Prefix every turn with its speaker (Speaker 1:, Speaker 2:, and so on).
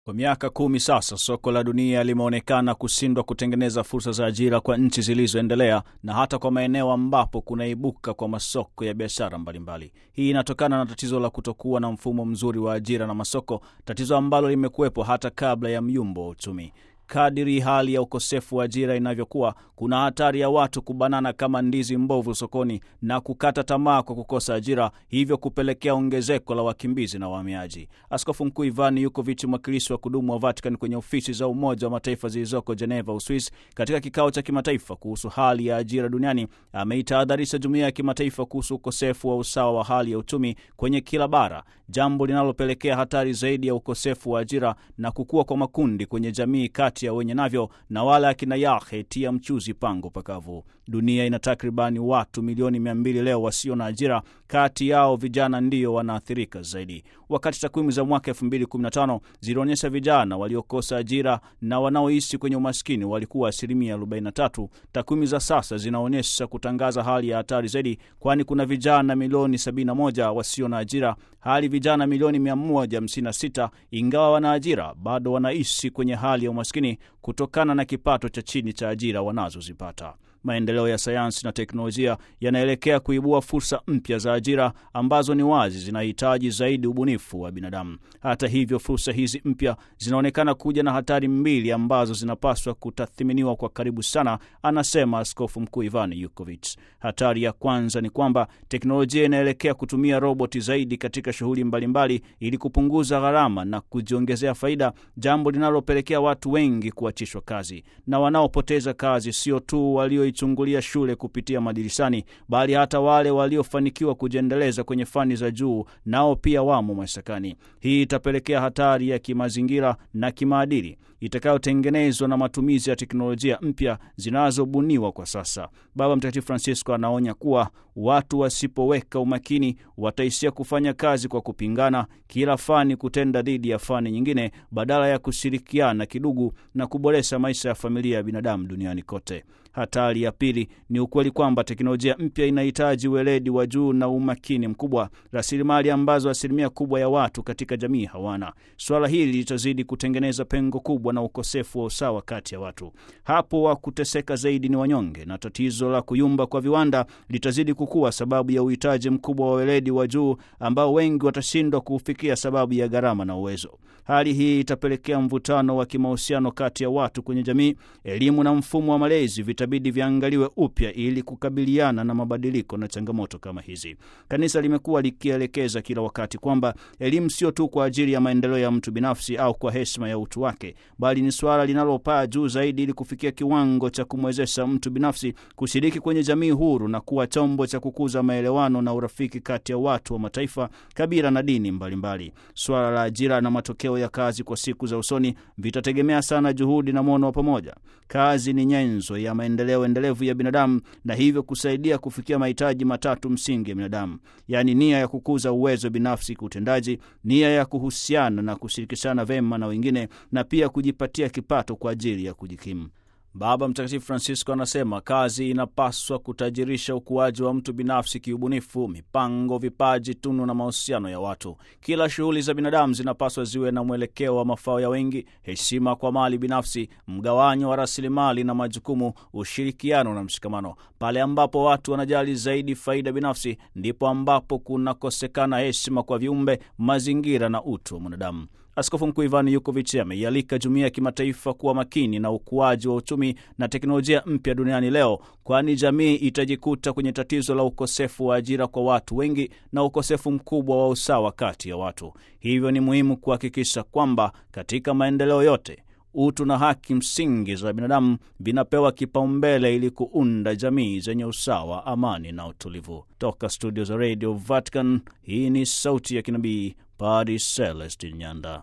Speaker 1: Kwa miaka kumi sasa soko la dunia limeonekana kushindwa kutengeneza fursa za ajira kwa nchi zilizoendelea na hata kwa maeneo ambapo kunaibuka kwa masoko ya biashara mbalimbali. Hii inatokana na tatizo la kutokuwa na mfumo mzuri wa ajira na masoko, tatizo ambalo limekuwepo hata kabla ya myumbo wa uchumi. Kadiri hali ya ukosefu wa ajira inavyokuwa, kuna hatari ya watu kubanana kama ndizi mbovu sokoni na kukata tamaa kwa kukosa ajira, hivyo kupelekea ongezeko la wakimbizi na wahamiaji. Askofu Mkuu Ivan Yukovic, mwakilishi wa kudumu wa Vatican kwenye ofisi za Umoja wa Mataifa zilizoko Geneva, Uswis, katika kikao cha kimataifa kuhusu hali ya ajira duniani, ameitahadharisha jumuiya ya kimataifa kuhusu ukosefu wa usawa wa hali ya uchumi kwenye kila bara, jambo linalopelekea hatari zaidi ya ukosefu wa ajira na kukua kwa makundi kwenye jamii kati ya wenye navyo na wale akina yahe tia mchuzi pango pakavu. Dunia ina takribani watu milioni mia mbili leo wasio na ajira, kati yao vijana ndiyo wanaathirika zaidi. Wakati takwimu za mwaka 2015 zilionyesha vijana waliokosa ajira na wanaoishi kwenye umaskini walikuwa asilimia 43, takwimu za sasa zinaonyesha kutangaza hali ya hatari zaidi, kwani kuna vijana milioni 71 wasio na ajira, hali vijana milioni 156 ingawa wana ajira bado wanaishi kwenye hali ya umaskini kutokana na kipato cha chini cha ajira wanazozipata. Maendeleo ya sayansi na teknolojia yanaelekea kuibua fursa mpya za ajira ambazo ni wazi zinahitaji zaidi ubunifu wa binadamu. Hata hivyo, fursa hizi mpya zinaonekana kuja na hatari mbili ambazo zinapaswa kutathiminiwa kwa karibu sana, anasema Askofu Mkuu Ivan Yukovic. Hatari ya kwanza ni kwamba teknolojia inaelekea kutumia roboti zaidi katika shughuli mbalimbali ili kupunguza gharama na kujiongezea faida, jambo linalopelekea watu wengi kuachishwa kazi, na wanaopoteza kazi sio tu walio ichungulia shule kupitia madirishani bali hata wale waliofanikiwa kujiendeleza kwenye fani za juu nao pia wamo mashakani. Hii itapelekea hatari ya kimazingira na kimaadili itakayotengenezwa na matumizi ya teknolojia mpya zinazobuniwa kwa sasa. Baba Mtakatifu Francisco anaonya kuwa watu wasipoweka umakini wataishia kufanya kazi kwa kupingana, kila fani kutenda dhidi ya fani nyingine badala ya kushirikiana kidugu na kuboresha maisha ya familia ya binadamu duniani kote. Hatari ya pili ni ukweli kwamba teknolojia mpya inahitaji weledi wa juu na umakini mkubwa, rasilimali ambazo asilimia kubwa ya watu katika jamii hawana. Swala hili litazidi kutengeneza pengo kubwa na ukosefu wa usawa kati ya watu. Hapo wa kuteseka zaidi ni wanyonge, na tatizo la kuyumba kwa viwanda litazidi kukua sababu ya uhitaji mkubwa wa weledi wa juu ambao wengi watashindwa kuufikia sababu ya gharama na uwezo. Hali hii itapelekea mvutano wa kimahusiano kati ya watu kwenye jamii. Elimu na mfumo wa malezi vitabidi viangaliwe upya ili kukabiliana na mabadiliko na changamoto kama hizi. Kanisa limekuwa likielekeza kila wakati kwamba elimu sio tu kwa ajili ya maendeleo ya mtu binafsi au kwa heshima ya utu wake, bali ni suala linalopaa juu zaidi ili kufikia kiwango cha kumwezesha mtu binafsi kushiriki kwenye jamii huru na kuwa chombo cha kukuza maelewano na urafiki kati ya watu wa mataifa, kabila na dini mbalimbali. Suala la ajira na matokeo ya kazi kwa siku za usoni vitategemea sana juhudi na mwono wa pamoja. Kazi ni nyenzo ya maendeleo endelevu ya binadamu na hivyo kusaidia kufikia mahitaji matatu msingi ya binadamu, yaani nia ya kukuza uwezo binafsi kiutendaji, nia ya kuhusiana na kushirikishana vema na wengine, na pia kujipatia kipato kwa ajili ya kujikimu. Baba Mtakatifu Francisco anasema kazi inapaswa kutajirisha ukuaji wa mtu binafsi kiubunifu, mipango, vipaji, tunu na mahusiano ya watu. Kila shughuli za binadamu zinapaswa ziwe na mwelekeo wa mafao ya wengi, heshima kwa mali binafsi, mgawanyo wa rasilimali na majukumu, ushirikiano na mshikamano. Pale ambapo watu wanajali zaidi faida binafsi, ndipo ambapo kunakosekana heshima kwa viumbe, mazingira na utu wa mwanadamu. Askofu Mkuu Ivan Yukovic ameialika jumuiya ya kimataifa kuwa makini na ukuaji wa uchumi na teknolojia mpya duniani leo, kwani jamii itajikuta kwenye tatizo la ukosefu wa ajira kwa watu wengi na ukosefu mkubwa wa usawa kati ya watu. Hivyo ni muhimu kuhakikisha kwamba katika maendeleo yote utu na haki msingi za binadamu vinapewa kipaumbele ili kuunda jamii zenye usawa, amani na utulivu. Toka studio za Radio Vatican, hii ni sauti ya kinabii Padre Celestin Nyanda.